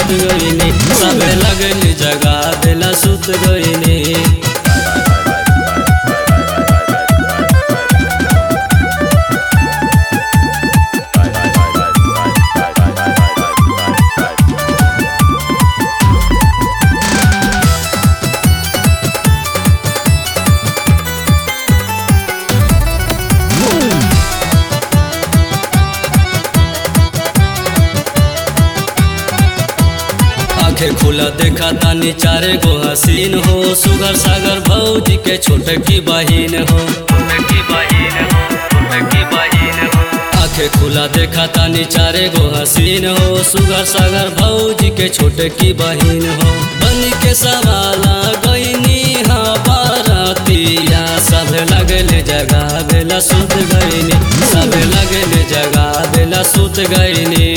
सुत गईनी सबे लगली जगा बेला सुत गईनी आंखें खुला देखा तानी चारे गो हसीन हो सुगर सागर भौजी के छोटकी बहिन हो आंखें खुला देखा तानी चारे गो हसीन हो सुगर सागर भौजी के छोटकी बहिन हो बन के सवाला गईनी हा बारातिया सब लगले जगा बेला सुत गईनी सब लगले जगा बेला सुत गईनी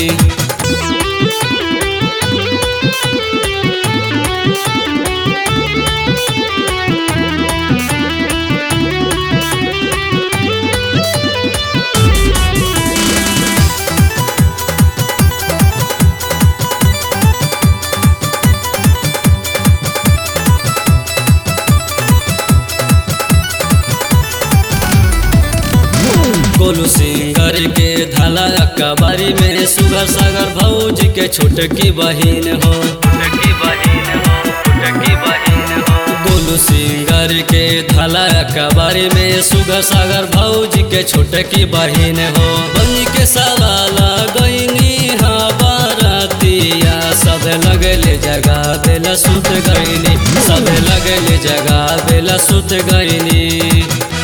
गोलू सिंगर के धाला कबारी में सुगर सागर भौज के छोटकी बहिन हो गोलू सिंगर के धाला कबारी में सुगर सागर भौज के छोटकी बहिन हो बन के सवाला गईनी हा बारातिया सब लगले जगा बेला सुत गईनी सब लगले जगा बेला सुत गईनी